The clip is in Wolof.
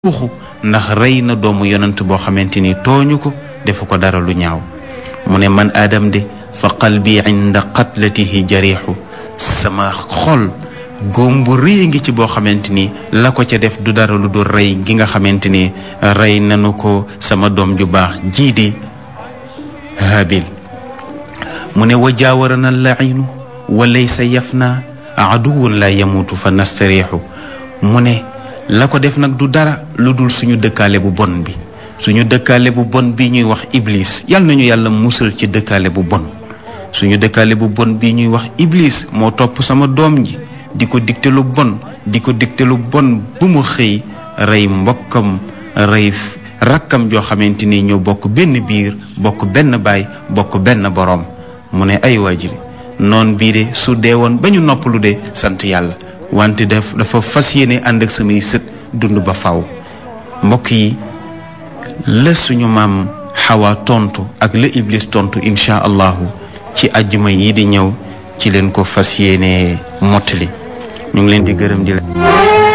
yuuxu ndax rey na doomu yonent boo xamante ni tooñu ko defu ko dara lu ñaaw mu ne man aadam de fa qalbi inda qatlatihi jariixu sama xol góom bu rëy ngi ci boo xamante ni la ko ca def du dara lu dul rey gi nga xamante ni rey nanu ko sama doom ju baax jii di habil mu ne wa jaawarana lainu wa laysa yafna aduwun la yamuutu fa nastariixu mu ne la ko def nag du dara lu dul suñu dëkkaale bu bon bi suñu dëkkaale bu bon bi ñuy wax iblis yal nañu yàlla musal ci dëkkaale bu bon suñu dëkkaale bu bon bi ñuy wax iblis moo topp sama doom ji di ko digte lu bon di ko digte lu bon bu mu xëy rey mbokkam rey rakkam joo xamante ni ñoo bokk benn biir bokk benn baay bokk benn boroom mu ne ay waajiri noon bii de su dee woon ba ñu noppalu de sant yàlla wante daf dafa fas yéene ànd ak samay sët dund ba faw mbokk yi la suñu maam xawa tontu ak la iblis tontu incha allahu ci ajjuma yi di ñëw ci leen ko fas yéene mottali ñu ngi leen di gërëm di la